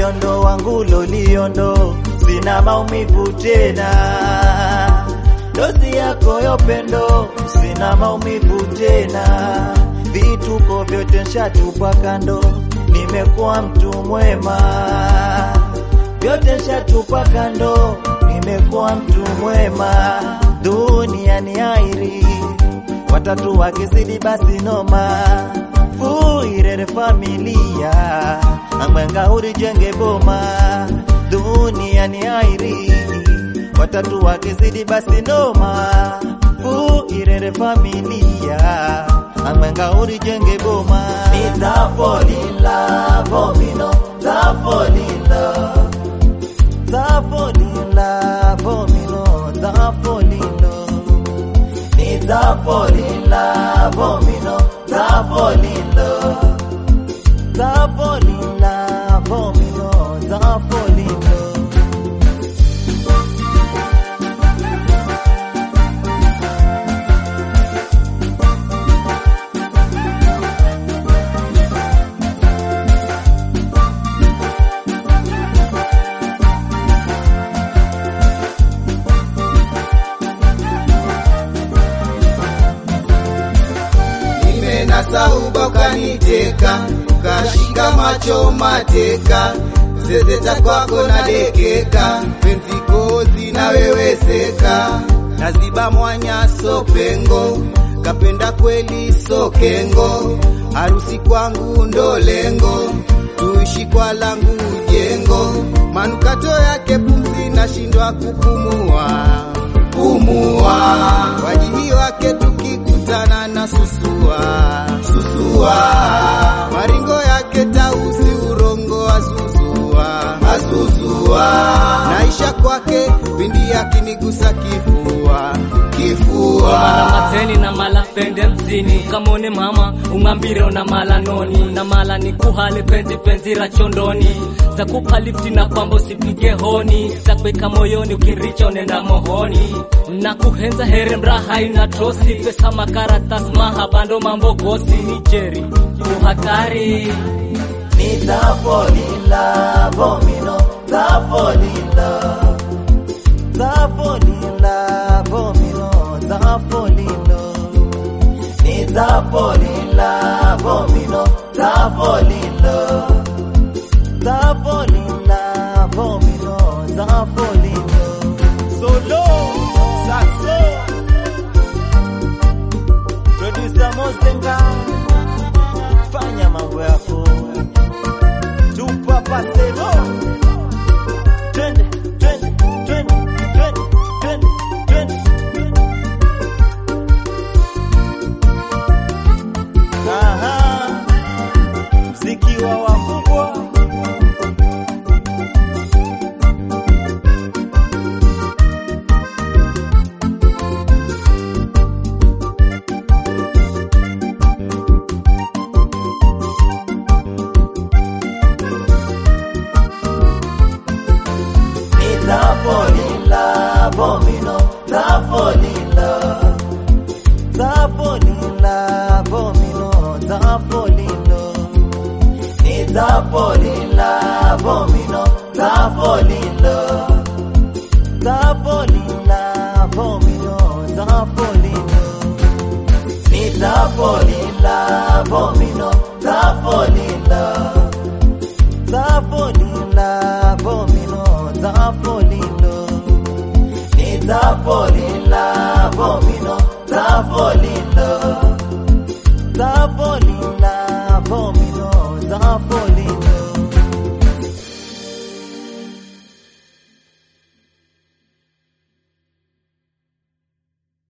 uliondo wangu loliondo, sina maumivu tena. Dozi yako ya upendo, sina maumivu tena. Vituko vyote nshatupa kando, nimekuwa mtu mwema. Vyote nshatupa kando, nimekuwa mtu mwema. Dunia ni airi, watatu wakizidi basi noma. Fuirere familia, amwenga urijenge boma. Dunia ni airi, watatu wakizidi basi noma. Fuirere familia, amwenga urijenge boma. Nitafolila vomino, tafolila, tafolila vomino, tafolila. Nitafolila vomino, tafolila, tafolila vomino, tafolila. nimenasa uba ukaniteka, ukashika macho mateka, zezeta kwako na dekeka, penzi kozi na weweseka, naziba mwanya so pengo, kapenda kweli so kengo, harusi kwangu ndo lengo, tuishi kwa langu jengo, manukato yake pumzi nashindwa kupumua pumua, wajihi wake tukikutana na susua susua, maringo yake tausi urongo azuzua azuzua, naisha kwake pindi akinigusa kifua kifua mala mateni na mala pende mzini kamone mama ung'ambire una mala noni na mala ni kuhale penzi penzi ra chondoni za kupa lifti na kwamba usipige honi za kuweka moyoni ukiricha unenda mohoni na kuhenza here mraha ina tosi pesa makaratas mahabando mambo gosi ni jeri uhatari Nitafolila vomino, tafolila, tafolila vomino, tafolila. Nitafolila vomino, tafolila, tafolila vomino, tafolila. Solo, saxo, producer Mosenga, fanya mambo yako tupa pasero twende twende twende twende twende twende aha mziki wa wakubwa Tafolila vomino, tafolila, tafolila vomino, tafolila. Nitafolila vomino, tafolila, tafolila vomino, tafolila. Nitafolila vomino, tafolila, tafolila vomino, tafolila. Nitafolila vomino, tafolila, tafolila.